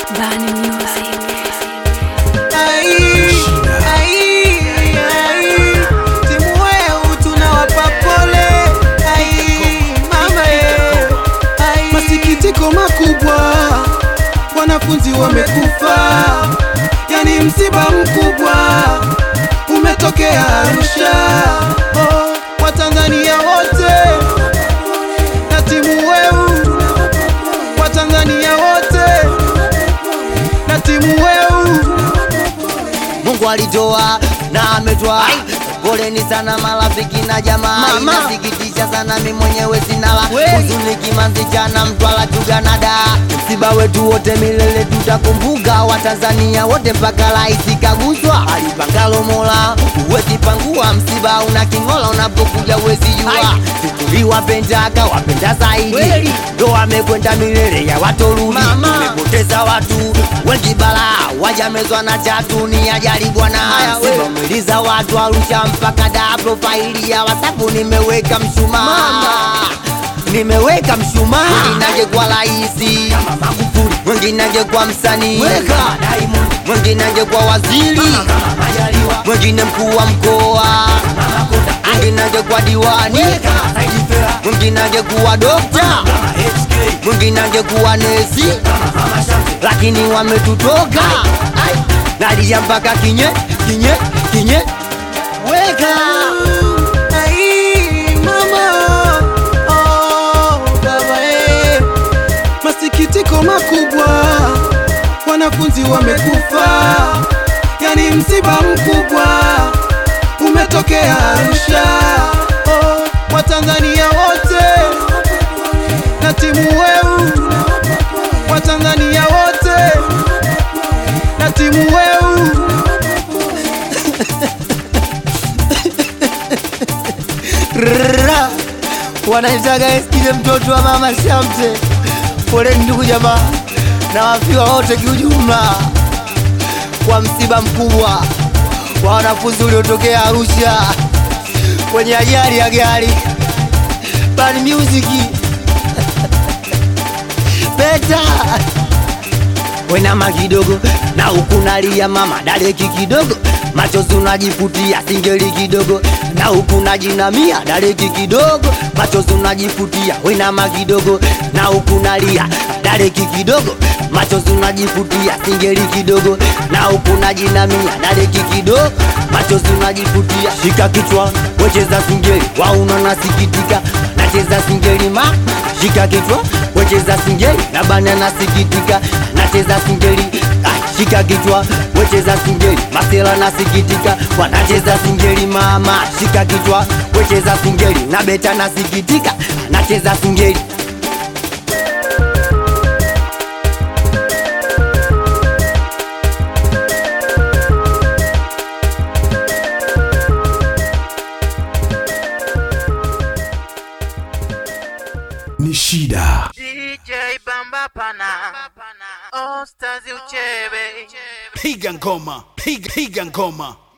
Bani Music. Ai, ai, ai, timu weu tunawapa pole. Ai, mama ye. Ai, masikitiko makubwa, wanafunzi wamekufa, yani msiba mkubwa umetokea Arusha. Oh, Watanzania wote na timu weu, Watanzania wote na timu weu Mungu alitoa na ametoa. Poleni sana marafiki na jamaa, Mama. inasikitisha sana, mi mwenyewe sinala We. huzuni kimanzi chana Mtwara Tuganada, msiba wetu wote milele tutakumbuka, Watanzania wote mpaka raisi kaguswa, alipangalo Mola huwezi pangua, msiba una king'ola, unapokuja huwezi jua, tuliwapendaka wapenda zaidi, Kweli. ndo amekwenda milele ya watorudi, Mama. tumepoteza watu wengi bala wajamezwa na chatu ni ajali bwana Haya, we. sibamiliza watu Arusha mpaka da profaili ya wasapu nimeweka mshumaa Mama. nimeweka mshumaa mwingine kwa raisi mwingine kwa msanii mwingine kwa waziri mwingine mkuu wa mkoa mwingine kwa diwani mwingine kuwa dokta mwingine angekuwa nesi lakini wametutoka nalia mpaka kinye kinye kinye weka Ai, mama, oh, baba, eh. Masikitiko makubwa, wanafunzi wamekufa, yani msiba mkubwa umetokea Arusha. Oh, Watanzania wote na timu weu, Watanzania wote na timu weu. Rrrra. wanaitaga eskile mtoto wa mama shamte poleni ndugu jamaa na wafiwa wote kiujumla kwa msiba mkubwa wa wanafunzi uliotokea Arusha kwenye ajali ya gari Bad Music Beta wenama kidogo na huku nalia mama dareki kidogo machozi unajifutia singeli kidogo na huku najinamia dareki kidogo machozi unajifutia wenama kidogo na huku nalia dareki kidogo machozi unajifutia singeli kidogo na huku najinamia dareki kidogo machozi unajifutia shika kichwa wecheza singeli wauna nasikitika nacheza singeli ma shika kichwa wecheza singeli na bana nasikitika nacheza singeli ah, shika kichwa wecheza singeli masela nasikitika wanacheza singeli mama shika kichwa wecheza singeli na beta nasikitika nacheza singeli ni shida DJ Bamba Pana All Stars Uchebe piga ngoma piga, piga ngoma